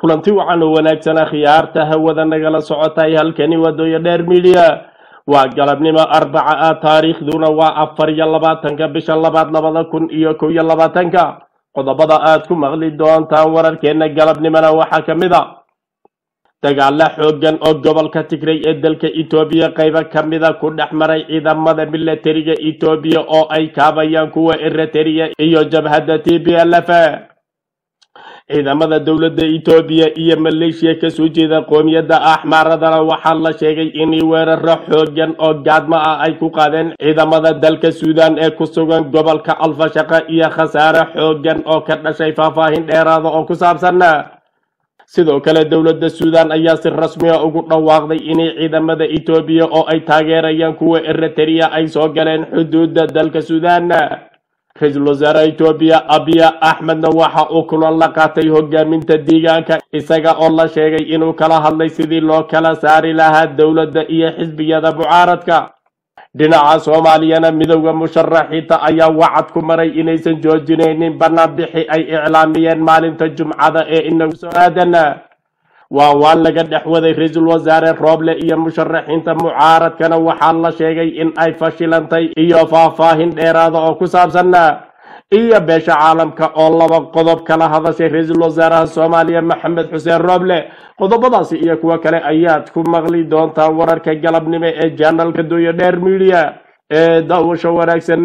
kulanti wacan oo wanaagsana khiyaarta hawada nagala socotay halkani wadooyo dheer midiya waa galabnimo arbaca ah taariikhduna waa afar iyo labaatanka bisha labaad labada kun iyo kow iyo labaatanka qodobada aad ku maqli doontaan wararkeena galabnimona waxaa ka mid a dagaalo xoogan oo gobolka tigray ee dalka etoobiya qaybo ka mida ku dhex maray ciidamada milatariga etoobiya oo ay kaabayaan kuwa eritrea iyo jabhadda t b l f ciidamada dowladda etoobiya iyo maleeshiya kasoo jeeda qoomiyadda axmaaradana waxaa la sheegay inay weeraro xoogan oo gaadmo ah ay ku qaadeen ciidamada dalka suudan ee ku sugan gobolka alfashaqa iyo khasaare xoogan oo ka dhashay faahfaahin dheeraada oo ku saabsan sidoo kale dowladda suudan ayaa si rasmiga ugu dhawaaqday inay ciidamada etoobiya oo ay taageerayaan kuwa eritrea ay soo galeen xuduudda dalka suudan ra-iisul wasaare etoobiya abiya axmedna waxa uu kulan la qaatay hogaaminta deegaanka isaga oo la sheegay inuu kala hadlay sidii loo kala saari lahaa dowladda iyo xisbiyada mucaaradka dhinaca soomaaliyana midowda musharaxiinta ayaa wacad ku maray inaysan joojinaynin banaanbixi ay iclaamiyeen maalinta jumcada ee inagu soo aadana waa waan laga dhex waday ra-iisul wasaare rooble iyo musharaxiinta mucaaradkana waxaa la sheegay in ay fashilantay iyo faahfaahin dheeraada oo ku saabsanna iyo beesha caalamka oo laba qodob kala hadashay ra-iisul wasaaraha soomaaliya maxamed xuseen rooble qodobadaasi iyo kuwo kale ayaad ku maqli doontaa wararka galabnimo ee janalka dooyo dheer midiya ee daawasho wanaagsan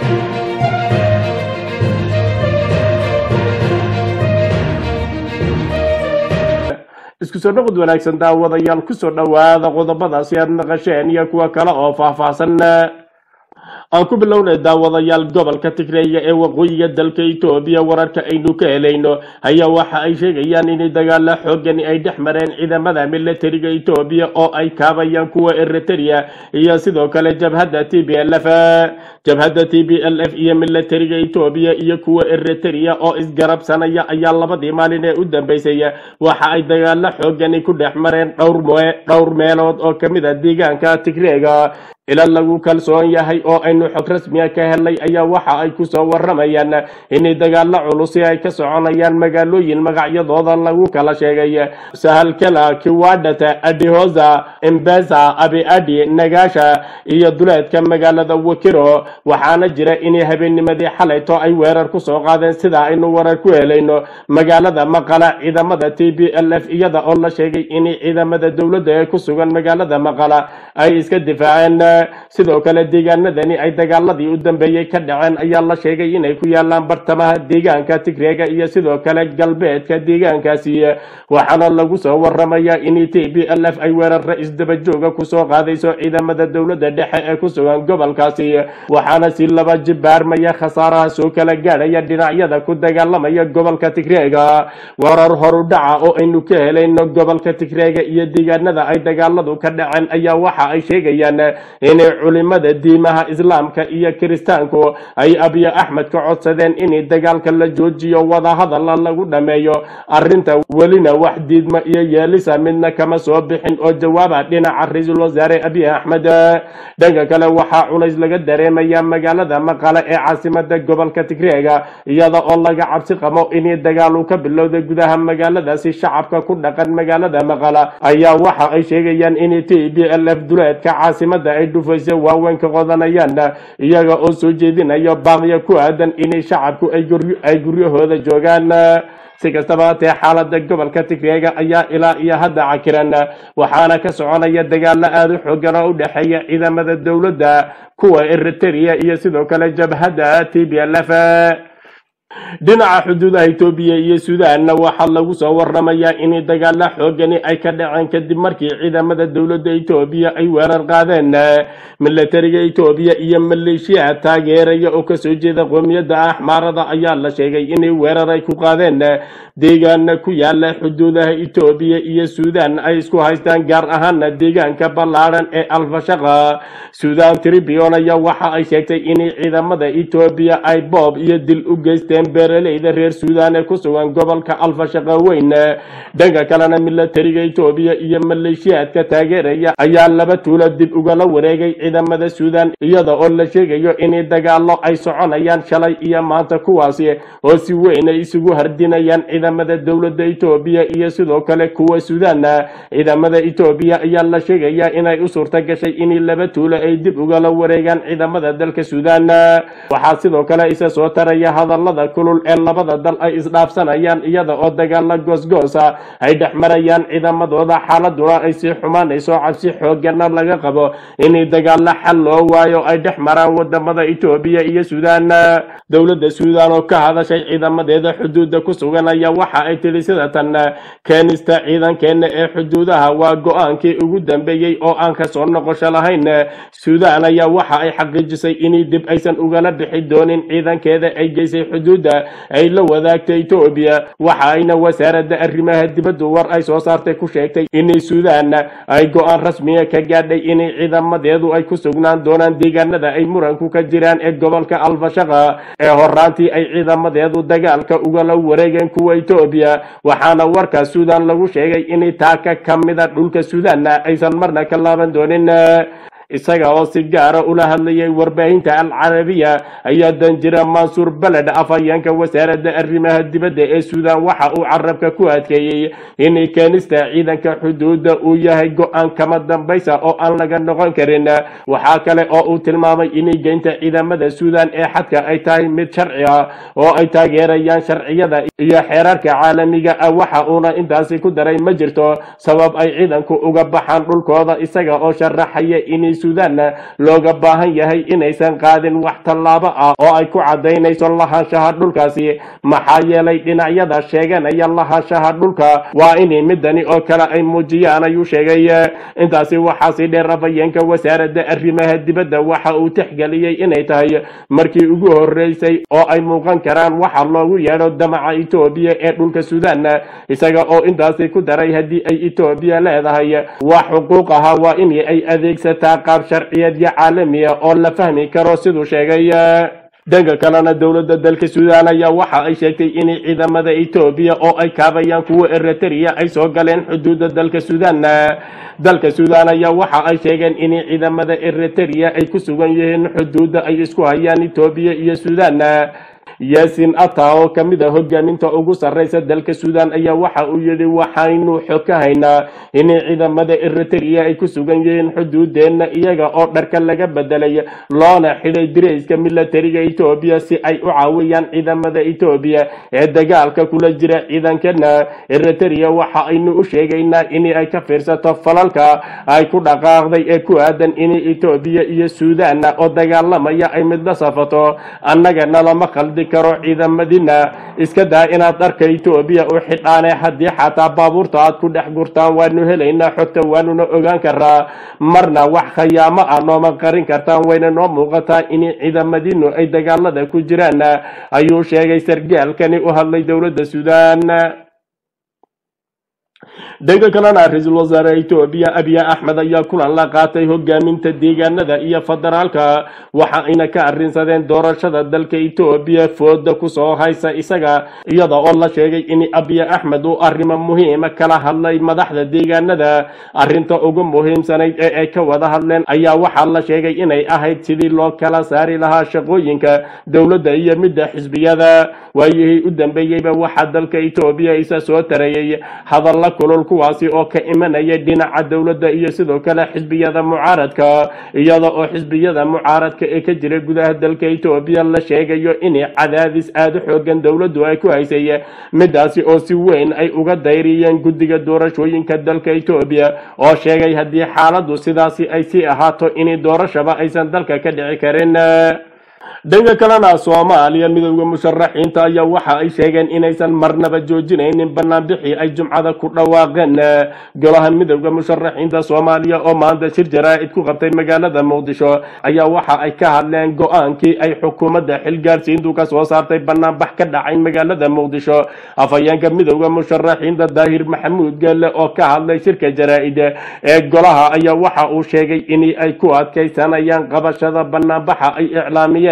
isku soo dhaqod wanaagsan daawadayaal kusoo dhowaada qodobadaasi aad naqasheen iyo kuwo kale oo faahfaahsan aan ku bilownay daawadayaal gobolka tigreeya ee waqooyiga dalka etoobiya wararka aynu ka helayno ayaa waxa ay sheegayaan inay dagaalo xoogani ay dhex mareen ciidamada milatariga etoobiya oo ay kaabayaan kuwa eritrea iyo sidoo kale jabhadda t b l f jabhadda t b l f iyo milatariga etoobiya iyo kuwa eritrea oo isgarabsanaya ayaa labadii maalin ee u dambeysay waxa ay dagaalo xoogani ku dhex mareen dhowr meelood oo kamid a deegaanka tigreega ila lagu kalsoon yahay oo aynu xog rasmiga ka helnay ayaa waxa ay kusoo waramayaan inay dagaalo culusi ay ka soconayaan magaalooyin magacyadooda lagu kala sheegay sahalkala kiwadhata adihoza embesa abiadi nagasha iyo duleedka magaalada wakiro waxaana jira inay habeennimadii xalayto ay weerar kusoo qaadeen sida aynu warar ku helayno magaalada maqala ciidamada t b l f iyada oo la sheegay inay ciidamada dowladda ee ku sugan magaalada maqala ay iska difaaceen sidoo kale deegaanadani ay dagaaladii u dambeeyey ka dhaceen ayaa la sheegay inay ku yaalaan bartamaha deegaanka tigreega iyo sidoo kale galbeedka deegaankaasi waxaana lagu soo waramayaa in t b l f ay weeraro isdabajooga kusoo qaadayso ciidamada dowladda dhexe ee ku sugan gobolkaasi waxaana si laba jibaarmaya khasaaraha soo kala gaadhaya dhinacyada ku dagaalamaya gobolka tigreega warar horu dhaca oo aynu ka helayno gobolka tigreega iyo deegaanada ay dagaaladu ka dhaceen ayaa waxa ay sheegayaan inay culimada diimaha islaamka iyo kiristaanku ay abiy axmed ka codsadeen inay dagaalka la joojiyo wadahadala lagu dhameeyo arinta welina wax diidma iyo yeelisa midna kama soo bixin oo jawaaba dhinaca ra-iisul wasaare abiy axmed dhanka kale waxaa culays laga dareemaya magaalada maqale ee caasimada gobolka tigreega iyada oo laga cabsi qabo inay dagaalu ka bilowda gudaha magaaladaasi shacabka ku dhaqan magaalada maqala ayaa waxa ay sheegayaan in t b l f duleedka caasimada ay dhufayso waaweyn ka qodanayaan iyaga oo soo jeedinayo baaqya ku aadan inay shacabku ay guryahooda joogaan si kastaba hatee xaalada gobolka tigreega ayaa ilaa iyo hadda cakiran waxaana ka soconaya dagaalo aada u xoogan oo u dhexeeya ciidamada dowladda kuwa eritrea iyo sidoo kale jabhadda t b l f dhinaca xuduudaha etoobiya iyo suudaanna waxaa lagu soo waramayaa in dagaalo xoogani ay ka dhaceen kadib markii ciidamada dowladda etoobiya ay weerar qaadeen milatariga etoobiya iyo maleeshiyaha taageeraya oo kasoo jeeda qoomiyadda axmaarada ayaa la sheegay inay weerar ay ku qaadeen deegaana ku yaala xuduudaha etoobiya iyo suudaan ay isku haystaan gaar ahaana deegaanka ballaadhan ee alfashaqa suudaan tribune ayaa waxa ay sheegtay inay ciidamada etoobiya ay boob iyo dil u geysteen sheegeen beeraleyda reer suudaan ee ku sugan gobolka alfashaqa weyn dhanka kalena milatariga etoobiya iyo maleeshiyaadka taageeraya ayaa laba tuulo dib ugala wareegay ciidamada suudaan iyada oo la sheegayo in dagaallo ay soconayaan shalay iyo maanta kuwaasi oo si weyn ay isugu hardinayaan ciidamada dowladda etoobiya iyo sidoo kale kuwa suudaan ciidamada etoobiya ayaa la sheegayaa inay u suurta gashay in laba tuulo ay dib ugala wareegaan ciidamada dalka suudaan waxaa sidoo kale isa soo taraya hadallada kulul ee labada dal ay isdhaafsanayaan iyada oo dagaalo goosgoosa ay dhex marayaan ciidamadooda xaaladuna ay sii xumaanayso cabsi xoogana laga qabo in dagaalo xal loo waayo ay dhex maraan wadamada etoobiya iyo suudaan dowladda suudaan oo ka hadashay ciidamadeeda xuduudda ku sugan ayaa waxa ay tiri sida tan keenista ciidankeena ee xuduudaha waa go-aankii ugu dambeeyey oo aan kasoo noqosho lahayn suudaan ayaa waxa ay xaqiijisay in dib aysan ugala bixi doonin ciidankeeda ay geysay xuduudda ay la wadaagtay etoobiya waxa ayna wasaaradda arrimaha dibaddu war ay soo saartay ku sheegtay in suudaan ay go-aan rasmiya ka gaadhay in ciidamadeedu ay ku sugnaan doonaan deegaanada ay muranku ka jiraan ee gobolka alfashaqa ee horaantii ay ciidamadeedu dagaalka ugala wareegeen kuwa etoobiya waxaana warka suudaan lagu sheegay in taaka ka mida dhulka suudaan aysan marna ka laaban doonin isaga oo si gaara ula hadlayay warbaahinta alcarabiya ayaa danjira mansuur beled afhayeenka wasaaradda arrimaha dibadda ee suudaan waxa uu carabka ku adkeeyey in keenista ciidanka xuduudda uu yahay go-aan kama dambaysa oo aan laga noqon karin waxaa kale oo uu tilmaamay in geynta ciidamada suudaan ee xadka ay tahay mid sharci ah oo ay taageerayaan sharciyada iyo xeerarka caalamiga ah waxa uuna intaasi ku daray ma jirto sabab ay ciidanku uga baxaan dhulkooda isaga oo sharaxaya in suudaan looga baahan yahay inaysan qaadin wax tallaabo ah oo ay ku cadaynayso lahaanshaha dhulkaasi maxaa yeelay dhinacyada sheeganaya lahaanshaha dhulka waa in midani oo kale ay muujiyaan ayuu sheegay intaasi waxaa sii dheer afhayeenka wasaaradda arrimaha dibadda waxa uu tixgeliyey inay tahay markii ugu horeysay oo ay muuqan karaan waxa loogu yeedho damaca etoobiya ee dhulka suudaan isaga oo intaasi ku daray haddii ay etoobiya leedahay wax xuquuq aha waa in ay adeegsataa qaab sharciyeedyo caalamiya oo la fahmi karo siduu sheegay dhanka kalena dowladda dalka suudaan ayaa waxa ay sheegtay in ciidamada etoobiya oo ay kaabayaan kuwa eritrea ay soo galeen xuduudda dalka suudaan dalka suudaan ayaa waxa ay sheegeen in ciidamada eritrea ay ku sugan yihiin xuduudda ay isku hayaan etoobiya iyo suudaan yaasin ata oo ka mid a hogaaminta ugu sarreysa dalka suudaan ayaa waxa uu yidhi waxaynu xog ka haynaa in ciidamada eritrea ay ku sugan yihiin xuduudeenna iyaga oo dharka laga bedelay loona xidhay dirayska milatariga etoobiya si ay u caawiyaan ciidamada etoobiya ee dagaalka kula jira ciidankana eritrea waxa aynu u sheegaynaa in ay ka fiirsato falalka ay ku dhaqaaqday ee ku aadan in etoobiya iyo suudaan oo dagaalamaya ay mid la safato annagana lama qaldi karo ciidamadina iska daa inaad dharka etoobiya u xidhaane haddii xataa baabuurta aad ku dhex gurtaan waanu helaynaa xogta waanuna ogaan karaa marna wax khayaamo ah nooma qarin kartaan wayna noo muuqataa in ciidamadinu ay dagaalada ku jiraan ayuu sheegay sargaalkani u hadlay dowladda suudaan dhanka kalena ra-iisul wasaare etoobiya abiy axmed ayaa kulan la qaatay hogaaminta deegaanada iyo federaalka waxa ayna ka arrinsadeen doorashada dalka etoobiya fooda kusoo haysa isaga iyada oo la sheegay in abiy axmed uu arrimo muhiima kala hadlay madaxda deegaanada arrinta ugu muhiimsanayd ee ay ka wada hadleen ayaa waxaa la sheegay inay ahayd sidii loo kala saari lahaa shaqooyinka dowladda iyo midda xisbiyada waayihii u dambeeyeyba waxaa dalka etoobiya isa soo tareeyey hadalla kulul kuwaasi oo ka imanaya dhinaca dowladda iyo sidoo kale xisbiyada mucaaradka iyada oo xisbiyada mucaaradka ee ka jira gudaha dalka etoobiya la sheegayo in cadaadis aada u xoogan dowladdu ay ku haysay midaasi oo si weyn ay uga dayriyeen guddiga doorashooyinka dalka etoobiya oo sheegay haddii xaaladdu sidaasi ay sii ahaato in doorashaba aysan dalka ka dhici karin dhanka kalena soomaaliya midowda musharaxiinta ayaa waxa ay sheegeen inaysan marnaba joojinaynin banaanbixii ay jumcada ku dhawaaqeen golaha midowda musharaxiinta soomaaliya oo maanta shir jaraa'id ku qabtay magaalada muqdisho ayaa waxa ay ka hadleen go-aankii ay xukuumadda xilgaarsiintu ka soo saartay banaanbax ka dhacay magaalada muqdisho afhayeenka midowda musharaxiinta daahir maxamuud geelle oo ka hadlay shirka jaraa'id ee golaha ayaa waxa uu sheegay in ay ku adkaysanayaan qabashada banaanbaxa ay iclaamiyeen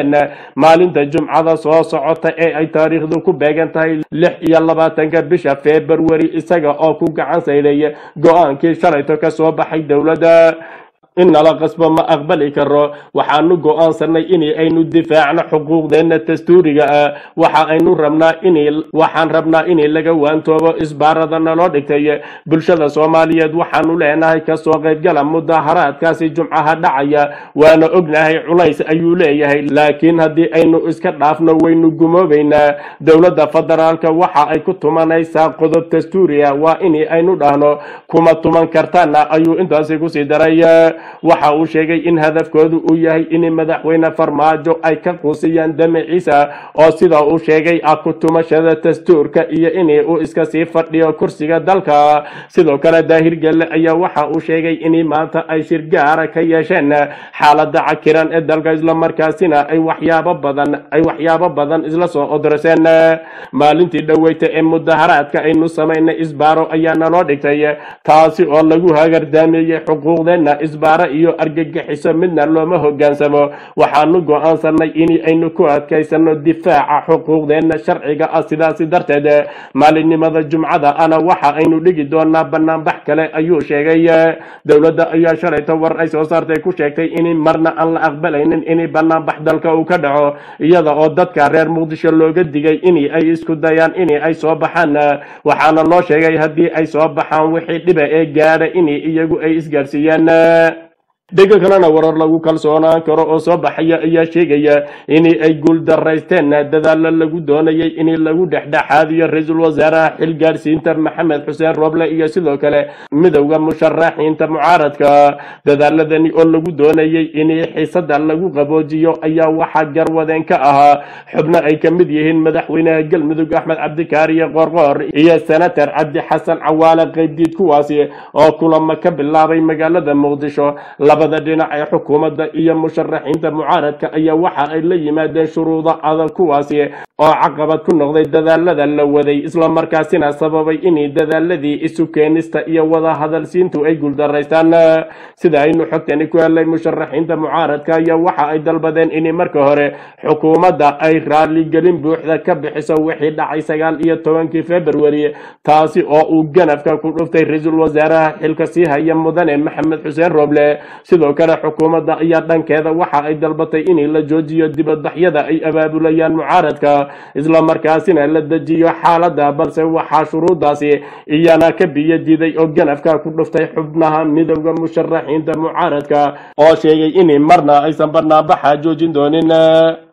yimaadeen maalinta jumcada soo socota ee ay taariikhdu ku beegan tahay lix iyo labaatanka bisha februari isaga oo ku gacan sayday go-aankii shalayto ka soo baxay dowladda in nala qasbo ma aqbali karo waxaanu go-aansanay in aynu difaacno xuquuqdeenna dastuuriga ah waxa aynu rabnaa in waxaan rabnaa in laga waantoobo isbaarada naloo dhigtay bulshada soomaaliyeed waxaanu leenahay kasoo qaybgala mudaharaadkaasi jumcaha dhacaya waana ognahay culays ayuu leeyahay laakiin haddii aynu iska dhaafno waynu gumoobaynaa dowladda federaalka waxa ay ku tumanaysaa qodob dastuuriga waa in aynu dhahno kuma tuman kartaana ayuu intaasi kusii daray waxa uu sheegay in hadafkoodu uu yahay in madaxweyne farmaajo ay ka quusiyaan damaciisa oo sida uu sheegay ah ku tumashada dastuurka iyo in uu iska sii fadhiyo kursiga dalka sidoo kale daahir gelle ayaa waxa uu sheegay in maanta ay shir gaara ka yeesheen xaalada cakiran ee dalka islamarkaasina ay waxyaabo badan ay waxyaabo badan isla soo odorseen maalintii dhoweyta ee mudaharaadka aynu samaynay isbaaro ayaa naloo dhigtay taasi oo lagu hagardaameeyey xuquuqdeenna isbaaro iyo argagixiso midna looma hogaansamo waxaanu go-aansanay in aynu ku adkaysano difaaca xuquuqdeenna sharciga ah sidaasi darteed maalinimada jumcada ana waxa aynu dhigi doonaa banaanbax kale ayuu sheegay dowladda ayaa shalayto war ay soo saartay ku sheegtay in marna aan la aqbalaynin in banaanbax dalka uu ka dhaco iyada oo dadka reer muqdisho looga digay in ay isku dayaan in ay soo baxaan waxaana loo sheegay haddii ay soo baxaan wixii dhiba ee gaadha in iyagu ay isgaarsiiyaan dhega kalena warar lagu kalsoonaan karo oo soo baxaya ayaa sheegaya in ay guuldaraysteen dadaalo lagu doonayay in lagu dhexdhexaadiyo ra-iisul wasaaraha xilgaarsiinta maxamed xuseen roble iyo sidoo kale midowda musharaxiinta mucaaradka dadaaladani oo lagu doonayay in xiisada lagu qaboojiyo ayaa waxaa garwadeen ka ahaa xubno ay ka mid yihiin madaxweynaha galmudug axmed cabdikaariye qorqoor iyo senator cabdi xasan cawaale qaybdiid kuwaasi oo kulamo ka bilaabay magaalada muqdisho labada dhinac ee xukuumadda iyo musharaxiinta mucaaradka ayaa waxa ay la yimaadeen shuruudo adag kuwaasi oo caqabad ku noqday dadaalada la waday islamarkaasina sababay in dadaaladii isu keenista iyo wada hadalsiintu ay guuldaraystaan sida aynu xogtani ku helay musharaxiinta mucaaradka ayaa waxa ay dalbadeen in marka hore xukuumadda ay raaligelin buuxda ka bixiso wixii dhacay sagaal iyo tobankii februari taasi oo uu ganafka ku dhuftay ra-iisul wasaaraha xilka sii haya mudane maxamed xuseen roble sidoo kale xukuumadda ayaa dhankeeda waxa ay dalbatay in la joojiyo dibadbaxyada ay abaabulayaan mucaaradka islamarkaasina la dejiyo xaaladda balse waxaa shuruudaasi iyana ka biyo diiday oo ganafka ku dhuftay xubnaha midowda musharaxiinta mucaaradka oo sheegay in marna aysan banaanbaxa joojin doonin